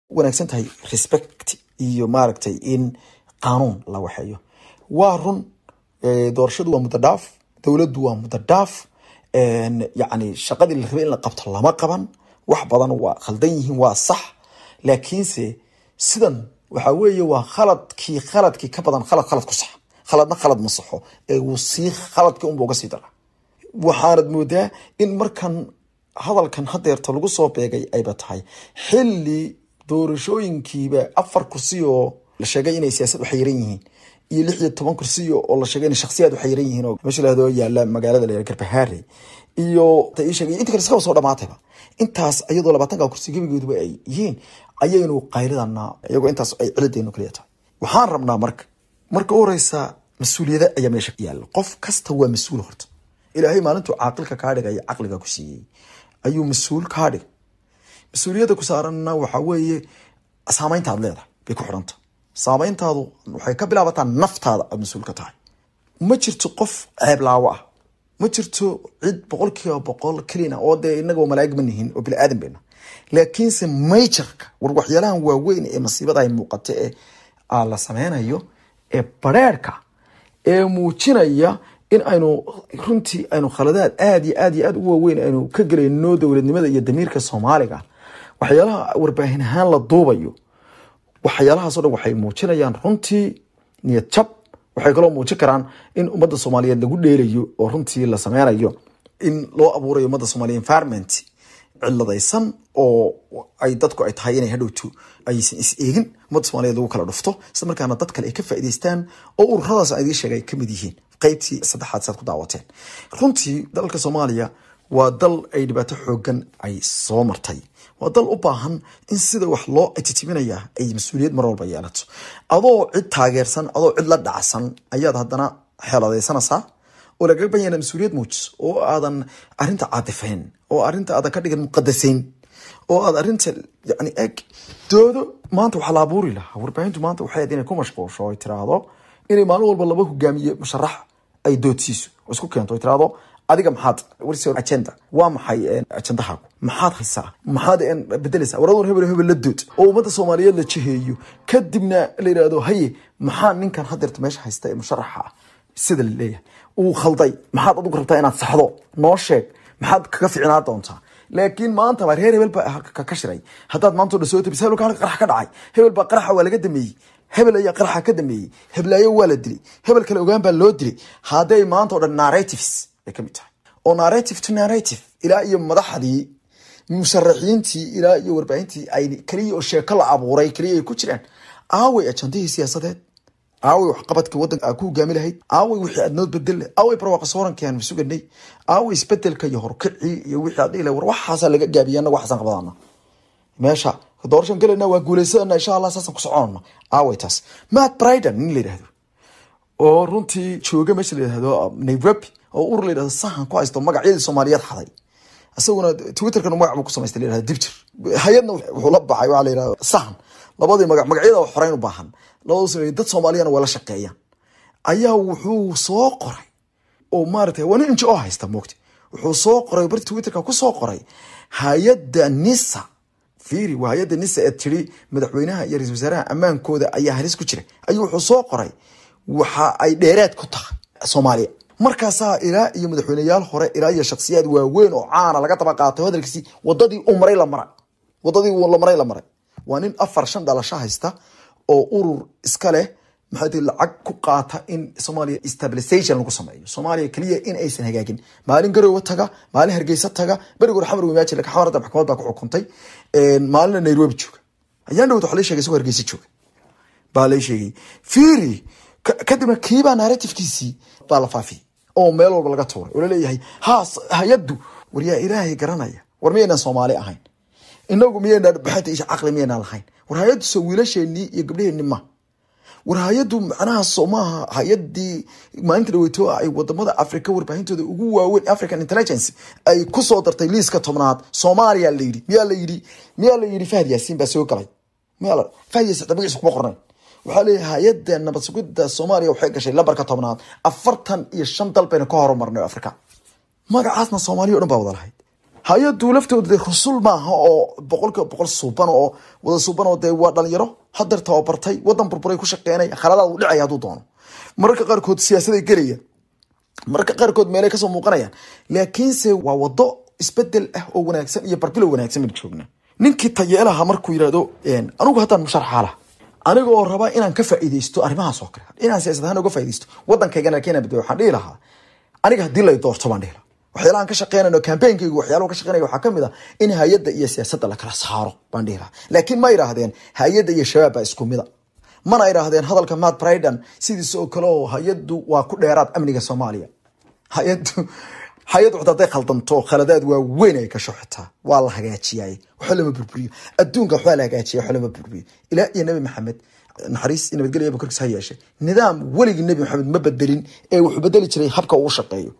wanaagsan tahay respect iyo maaragtay in qaanuun la waxeeyo waa run doorashadu waa muddo dhaaf dowladdu waa muddo dhaaf yacni shaqadii la rabay in la qabto lama qaban wax badan waa khaldan yihiin waa sax laakiinse sidan waxa weeye waa khaladkii khaladkii ka badan khalad khalad ku sax khaladna khalad ma saxo ee wuu sii khaladkii unba uga sii dara waxaanad moodaa in markan hadalkan hadeerta lagu soo beegay ayba tahay xili doorashooyinkiiba afar kursi oo la sheegay inay siyaasad uxayiran yihiin iyo lix iyo toban kursi oo la sheegay inay shaksiyaad uxayiran yihiin oo meesha lahado yaala magaalada la garbahaare iyo ii sheegay inta kale iskaba soo dhamaatayba intaas iyadoo labaatanka kursi gebigooduba ay yihiin ayaynu qayridana iyagoo intaas ay ciladeenu kaliya tahay waxaan rabnaa marka marka u horeysa mas-uuliyada ayaa meesha yaalla qof kasta waa mas-uul horta ilaahay maalintuu caaqilka kaa dhigaya caqliga ku siiyey ayuu mas-uul kaa dhigay mas-uuliyadda ku saaranna waxaa weeye saameynta aad leedahay bay ku xidhanta saameyntaadu waxay ka bilaabataa naftaada aad mas-uul ka tahay ma jirto qof ceeblaawo ah ma jirto cid boqol kiiba boqol kelina oo dee inaga malaa'ig ma nihin oo bini-aadan bayna laakiinse majorka war waxyaalahan waaweyn ee masiibada ay muuqata ee la sameynayo ee bareerka ee muujinaya in aynu runtii aynu khaladaad aada iyo aad iyo aad u waaweyn aynu ka gelayno dowladnimada iyo damiirka soomaaliga waxyaalaha warbaahin ahaan la duubayo waxyaalahaasoo dhan waxay muujinayaan runtii niyad jab waxay kaloo muujin karaan in ummadda soomaaliyeed lagu dheelayo oo runtii la sameynayo in loo abuurayo ummadda soomaliya environment ciladaysan oo ay dadku ay tahay inay hadhowto aysan is eegin ummadda soomaliyeed lagu kala dhufto isla markaana dad kale ay ka faa'iidaystaan oo ururadaas aan idiin sheegay ay kamid yihiin qaybtii saddexaad saad ku daawateen runtii dalka soomaaliya waa dal ay dhibaato xoogan ay soo martay waa dal u baahan in sida wax loo titiminaya ay mas-uuliyad mar walba yeelato adoo cid taageersan adoo cid la dhacsan ayaad haddana xeeladaysanaysaa oo lagaga ban yaha mas-uuliyad muujiso oo aadan arinta caatifayn oo arinta aadan ka dhigan muqadasayn oo aad arinta yani eg doodo maanta waxaa la abuuri lahaa warbaahintu maanta waxay ahayd inay ku mashquulsho oy tiraahdo inay maalin walba laba hogaamiye musharax ay doodsiiso oo isku keento oy tiraahdo adiga maxaad warsi agenda waa maxay ajendahaagu maxaad haysaa maxaad bedelaysaa waradun hebel hebel la dood oo ummadda soomaaliyeed la jiheeyo kadibna la yidhaahdo haye maxaa ninkan hadeerta meesha haysta ee musharaxa ah sida la leeyahay uu khalday maxaad adigu rabtaa inaad saxdo noo sheeg maxaad kaga ficnaa doontaa laakiin maanta baa reer hebel baa ka shiray haddaad maanta o dhan soo tabis hebelka qarax ka dhacay hebel baa qaraxa waa laga dameeyey hebel ayaa qaraxa ka dameeyey heblaayo waa la dilay hebel kale ogaan baa loo dilay hadday maanta o dhan narratives ay kamid tahay oo narrative to narrative ilaa iyo madaxdii musharaxiintii ilaa iyo warbaahintii ay keliya oo sheeko la abuuray keliya ay ku jiraan aaway ajandihii siyaasadeed aaway waxqabadka wadanka aa ku hogaami lahayd aaway wixii aad nood bedel aaway barwaaqa soorankii aan suganay aaway isbedelka iyo horkicii iyo wixii aad dhihi lahay war waxaasaa laga gaabiya anaga waxaasan qabadana meesha doorashan galayna waa guuleysadana insha allah saasaan ku soconana aaway taas matt bryden nin la yidhahdo oo runtii jooga meesha la yidhahdo nairobi oo urur la yidhahdo sahan ku haysto magacyadii soomaaliyeed xaday isaguna twitterkan magac buu ku samaystay la yidhahdo dibjir hay-adna wuxuu la baxay waxaa la yidhahdo sahan labadii magac magacyada xoreyn u baahan labadu sameeyey dad soomaaliyana waa la shaqeeyaan ayaa wuxuu soo qoray oo maaragtay waa nin ngo haysta moogta wuxuu soo qoray barti twitterka ku soo qoray hay-adda nisa fiiri waa hay-adda nisa ee tiri madaxweynaha iyo ra-isul wasaaraha ammaankooda ayaa halis ku jira ayuu wuxuu soo qoray waxa ay dheeraad ku tahay soomaaliya markaasaa ilaa iyo madaxweyneyaal hore ilaa iyo shaksiyaad waaweyn oo caana laga daba qaatay hadalkiisii wadadii uu maray la maray wadadii uu la maray la maray waa nin afar shan dhalasho haysta oo urur iska leh maxaa tii lacag ku qaata in soomaaliya stabilization lagu sameeyo soomaaliya keliya in aysan hagaagin maalin garowe taga maalin hargeysa taga berigoor xamar wimaaji laka xamarada maxkamad baa ku xukuntay maalina nairobi jooga ayaan dhawad waxa la sheegay isagoo hargeysa jooga baa la sheegay fiiri kadibna kiibaa narratifkiisii baa la faafiyey oo meel walba laga tuuray oo laleeyahay ha hay-addu war yaa ilaahay garanaya war miyaynaan soomaali ahayn inagu miyaynaan baxanta isha caqli miyaynaan lahayn war hay-addu soo wiilasheenii iyo gabdhaheenni ma war hay-addu macnaha soo maaha hay-adii maalinta dhaweyto ay wadamada africa warbaahintooda ugu waaweyn african intelligence ay kusoo dartay liiska tobnaad soomaaliya la yidhi miyaa la yidhi miyaa la yidhi fahad yaasiin baa soo galay miyaa fahad yaasiin hada magaciisa kuma qornayn waxaa leeyahay hay-adda nabad sugidda soomaaliya waxay gashay lambarka tobnaad afartan iyo shan dal bayna ka horumarnay africa magacaasna soomaaliya o dhan baa wada lahayd hay-adu laftooda dee rusul maaha oo boqolkiiba boqol suuban oo wada suuban oo dee waa dhalinyaro hadeer tababartay wadan burburay ku shaqeynaya khaladaad u dhicaya hadduu doono mararka qaarkood siyaasaday gelaya mararka qaarkood meelay kasoo muuqanayaan laakiinse waa wado isbedel ah oo wanaagsan iyo barbilow wanaagsan baan joogna ninkii tayeelaha markuu yidhahdo anigu haddaan musharaxa lah aniga oo raba inaan ka faa'iidaysto arrimahaas oo kale inaan siyaasad ahaan uga faa'iidaysto waddankaygana laakiin bade waxaan dhihi lahaa aniga haddii lay doorto baan dhihi lahaa waxyaalahan ka shaqeynayno campaignkygu waxyaalaha ka shaqeynaya waxaa kamid ah in hay-adda iyo siyaasadda la kala saaro baan dhihi lahaa laakiin ma idhaahdeen hay-adda iyo shabaab baa isku mida mana idhaahdeen hadalka matt bridan sidiis oo kale oo hay-addu waa ku dheeraad amniga soomaaliya hay-addu hay-addu xitaa hadday khaldanto khaladaad waa weyn ay kasho xitaa waa la hagaajiyay waxba lama burburiyo adduunka waxbaa la hagaajiya waxba lama burburiyo ilaa iyo nabi maxamed naxariis iyo nabadgelya korkiis ha yeeshe nidaam weligii nabi maxamed ma bedelin ee wuxuu bedeli jiray habka uu shaqeeyo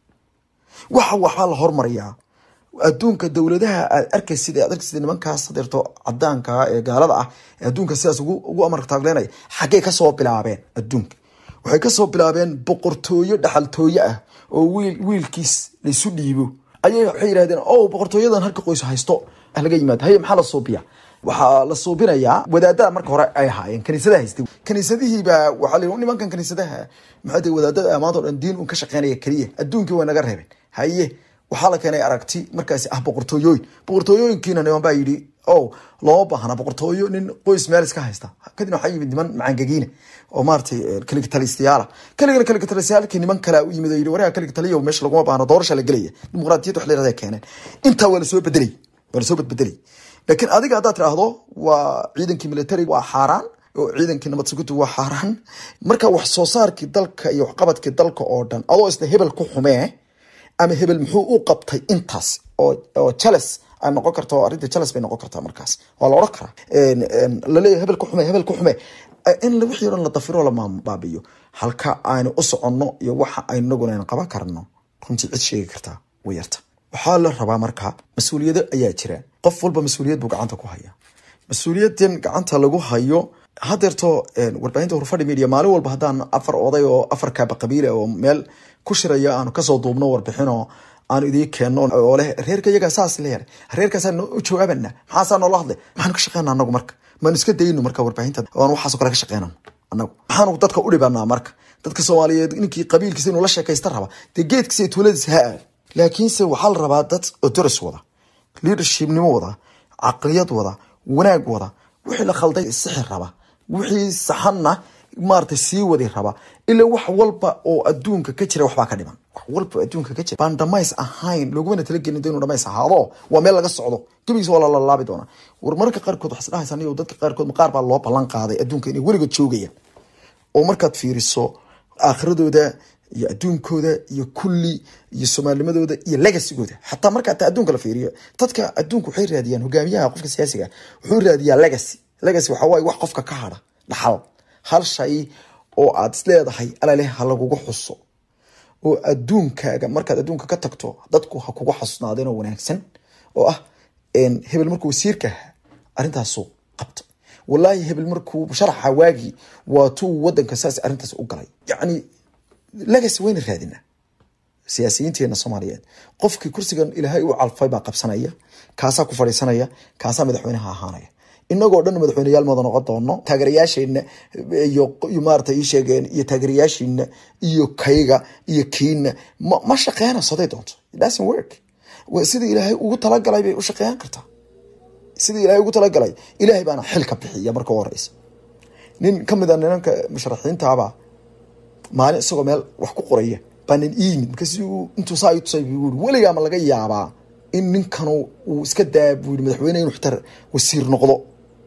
waxa waxbaa la hormariyaa adduunka dowladaha aad arkaysid aad arkaysid nimankaas hadeerto cadaanka ee gaalada ah ee adduunka sidaas ugu ugu amarka taagleynaya xaggay kasoo bilaabeen adduunka waxay kasoo bilaabeen boqortooyo dhaxaltooye ah oo wiil wiilkiis laysu dhiibo ayay waxay yidhahdeen o boqortooyadan halka qoys haysto laga yimaado haye maxaa la suubiya waxaa la suubinayaa wadaadada marka hore ay ahaayeen kaniisadaha haystay kaniisadihiibaa waxaa la nimankan kaniisadaha maxaa tahay wadaadada maanta o dhan diin un ka shaqeynaya keliya adduunkii way naga reebeen haye waxaa la keenay aragti markaasi ah boqortooyooyin boqortooyooyinkiina niman baa yidhi o looma baahna boqortooyo nin qoys meel iska haysta kadibna waxaa yimid niman macangagiine oo maaratay kaligitalistayaala kaligana kaligitalistyaalkii niman kale u yimid oo yidhi waraha kaligitaliya meesha laguma baahna doorasha la gelaya dimuqraadiyad wax la yirahda keeneen intaa waa lasoo bedelay waa lasoo bedbedelay laakiin adiga haddaad tiraahdo waa ciidankii military waa xaaraan oo ciidankii nabad sugudu waa xaaraan marka wax soo saarkii dalka iyo waxqabadkii dalka oo dhan adoo isna hebel ku xumee ama hebel muxuu u qabtay intaas oo jeles ay noqon karta arrinta jeles bay noqon kartaa markaas waa la odhan karaa laleeyahy hebel ku xume hebel ku xume in wixii o dhan la dafiro la baabiyo halka aynu u soconno iyo waxa aynaguna aynu qaban karno runtii cid sheegi kartaa way yarta waxaa la rabaa marka mas-uuliyado ayaa jira qof walba mas-uuliyad buu gacanta ku haya mas-uuliyadan gacanta lagu hayo hadeerto warbaahinta hurfadhi media maalin walba haddaan afar oday oo afar kaaba qabiile oo meel ku shiraya aanu kasoo duubno warbixinoo aanu idiin keenno oo leh reerka iyagaa saas leeyahay reerkaasaa u jawaabana maxaasaa noola hadlay maxaanu ka shaqeyna anagu marka maanu iska dayno marka warbaahinta aan waxaasoo kale ka shaqeynano anagu maxaanu dadka u dhibanaa marka dadka soomaaliyeed ninkii qabiilkiisa inuu la sheekaysta raba dee geedkiisa iyo tuuladiisa ha aad laakiinse waxaa la rabaa dad odoris wada leadershipnimo wada caqliyad wada wanaag wada wixii la khalday sixir raba wixii saxanna maarata sii wadi raba ilaa wax walba oo adduunka ka jira waxbaa ka dhiman wax walba adduunka ka jira baan dhamays ahayn loogumana talagelin inuu dhamays ahaado waa meel laga socdo gebigiisa waa lalalaabi doonaa war mararka qaarkood waxaa isdhahaysa anigo dadka qaarkood qaar baa loo ballan qaaday adduunka inay weligood joogayaan oo markaad fiiriso aakhiradooda iyo adduunkooda iyo kulli iyo soomaalnimadooda iyo legasigooda xataa marka taa adduunka la fiiriyo dadka adduunka waxay raadiyaan hogaamiyaha qofka siyaasiga wuxuu raadiyaa legacy legacy waxa waaye wax qofka ka hadha dhaxal hal shay oo aad isleedahay alaleh ha lagugu xuso oo adduunkaaga markaad adduunka ka tagto dadku ha kugu xasuusnaadeen oo wanaagsan oo ah hebel markuu wasiirka ahaa arrintaasu qabta walaahi hebel markuu sharaxa waagii waa tuu wadanka saas arrintaas u galay yacni legacy wayna raadinaa siyaasiyiinteena soomaaliyeed qofkii kursigan ilaahay u calfay baa qabsanaya kaasaa ku fadhiisanaya kaasaa madaxweynaha ahaanaya inagoo dhan madaxweyneyaal mada noqon doono taageerayaasheena iyo maarata ii sheegeen iyo taageerayaashiina iyo kayga iyo kiina ma ma shaqeynayso haday doonto it doesn't work sidii ilaahay ugu talagalay bay u shaqeyn kartaa sidii ilaahay ugu talagalay ilaahay baana xil ka bixiya marka u horeysa nin kamid a ninanka musharaxiintaaba maalin isagoo meel wax ku qoraya baa nin ii yimid markaas intuu saa tusay buu yiri weligaa ma laga yaabaa in ninkanu uu iska daa buu yiri madaxweyne inuu xitaa wasiir noqdo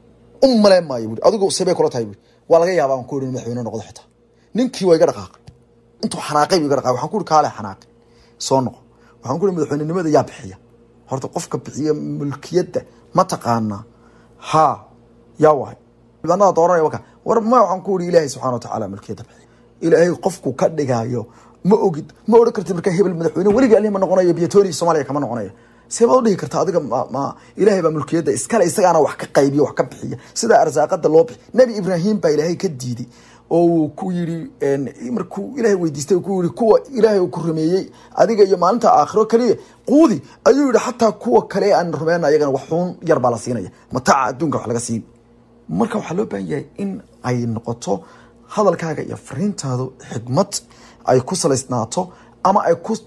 u maleen maayo bui adigu sebay kula tahay bui waa laga yaabaa aan ku yiri madaxweyne noqdo xitaa ninkii waa iga dhaqaaqay intuu xanaaqay buu iga dhaqaaqay waxaan ku yiri kaale xanaaqay soo noqo waxaan ku yiri madaxweynenimada yaa bixiya horta qofka bixiya mulkiyadda ma taqaanaa haa yaa waay xildhibaanada dooranaya waka war ma waxaan ku yiri ilaahay subxana wa tacaala mulkiyadda bixiya ilaahay qofku ka dhigaayo ma ogid ma odhan kartid markaa hebel madaxweyne weliga alihi ma noqonayo biyatoni soomaaliya kama noqonayo seebaad udhihi karta adiga ma ilaahay baa mulkiyadda iskale isagaana wax ka qaybiya wax ka bixiya sida arsaaqada loo bixi nebi ibraahim baa ilaahay ka diiday oo uu ku yidhi markuu ilaahay weydiistay ku yidhi kuwa ilaahay uu ku rumeeyey adiga iyo maalinta aakhiro kaliya quudi ayuu yidhi xataa kuwa kale aan rumeyn ayagana wax xuun yar baa la siinaya mataaca adduunka wax laga siin marka waxaa loo baahan yahay in ay noqoto hadalkaaga iyo fariintaadu xigmad ay ku salaysnaato ama ay ku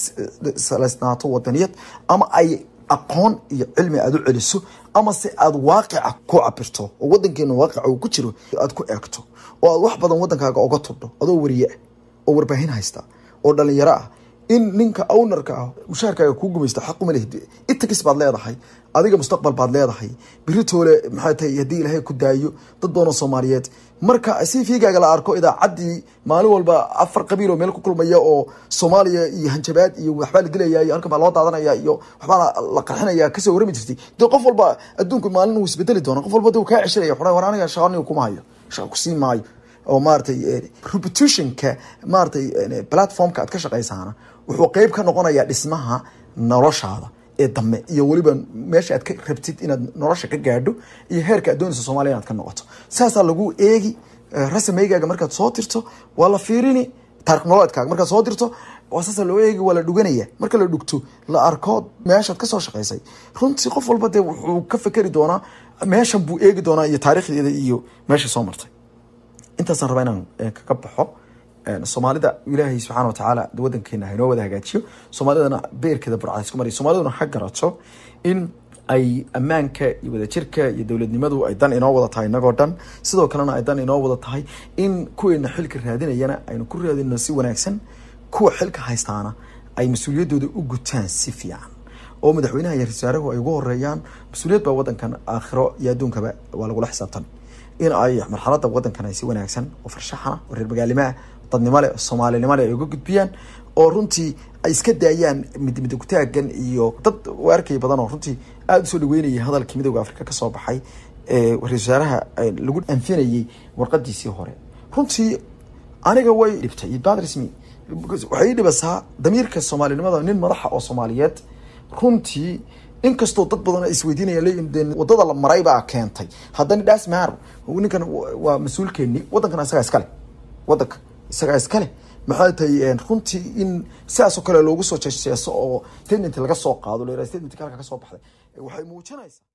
salaysnaato wadaniyad ama ay aqoon iyo cilmi aad u celiso ama se aad waaqica ku cabirto oo wadankeena waaqica uu ku jiro aad ku eegto oo aad wax badan wadankaaga oga tudho adoo wariye ah oo warbaahin haysta oo dhalinyaro ah in ninka ownarka ah mushaharkaaga kuu gumaysto xaquma leh itakis baad leedahay adiga mustaqbal baad leedahay biritoole maxay tahay haddii ilaahay ku daayo dad badan oo soomaaliyeed marka si fiigaaga la arko idaacaddii maalin walba afar qabiil oo meel ku kulmaya oo soomaaliya iyo hanjabaad iyo waxbaa la dilaya iyo halkan baa loo daadanaya iyo waxbaa la qarxinaya kasoo warami jirtay dee qof walba adduunku maalin uu isbedeli doona qof walba dee kaa ceshanaya xura war aniga shaqaniga kuma hayo shaqa kusii maayo oo maaratay repetitionka maaratay platformka aad ka shaqaysaana wuxuu qeyb ka noqonayaa dhismaha noloshaada ee dambe iyo weliba meesha aad ka rabtid inaad nolosha ka gaadho iyo heerka aad doonaysa soomaliya inaad ka noqoto saasaa lagu eegi rasameygaaga markaad soo tirto waa la fiirini taarikh nololeedkaaga markaad soo dirto waa saasa loo eegi waa la dhuganaya marka la dhugto la arko meeshaad kasoo shaqaysay runtii qof walba dee wuxuu ka fekeri doonaa meeshan buu eegi doonaa iyo taarikhdeeda iyo meesha soo martay intaasaan rabaa inaan kaga baxo soomaalida ilaahay subxaana watacaala wadankeena hainoo wada hagaajiyo soomaalidana beerkeeda burcada isku mariya soomaaliduna ha garato in ay ammaanka iyo wadajirka iyo dowladnimadu ay dan inoo wada tahay inagoo dhan sidoo kalena ay dan inoo wada tahay in kuweena xilka raadinayana aynu ku raadino si wanaagsan kuwa xilka haystaana ay mas-uuliyadooda u gutaan si fiican oo madaxweynaha iyo rasaaruhu ay ugu horeeyaan mas-uuliyad baa wadankan aakhiro iyo adduunkaba waa lagula xisaabtan in ay marxalada wadankan ay si wanaagsan oo farshaxana oo reer magaalimaah dadnimo leh soomaalinimo leh ay uga gudbiyaan oo runtii ay iska daayaan midmida kutaagan iyo dad arkay badan oo runtii aada usoo dhaweynayay hadalkii midooda africa kasoo baxay ee ra-isul wasaaraha lagu anfinayay warqadiisii hore runtii aniga way dhibtay bad rasmi waxay ii dhibasaa damiirka soomaalinimada nin madaxa oo soomaaliyeed runtii inkastoo dad badan isweydiinaya leeyihin wadada la maray baa keentay haddana dhaas maar ninkan waa mas-uulkeeni wadankana isagaa iskale wadanka isagaa iskale maxay tahay runtii in sidaasoo kale loogu soo jeeseeso oo statement laga soo qaado la statement halka ka soo baxday waxay muujinaysaa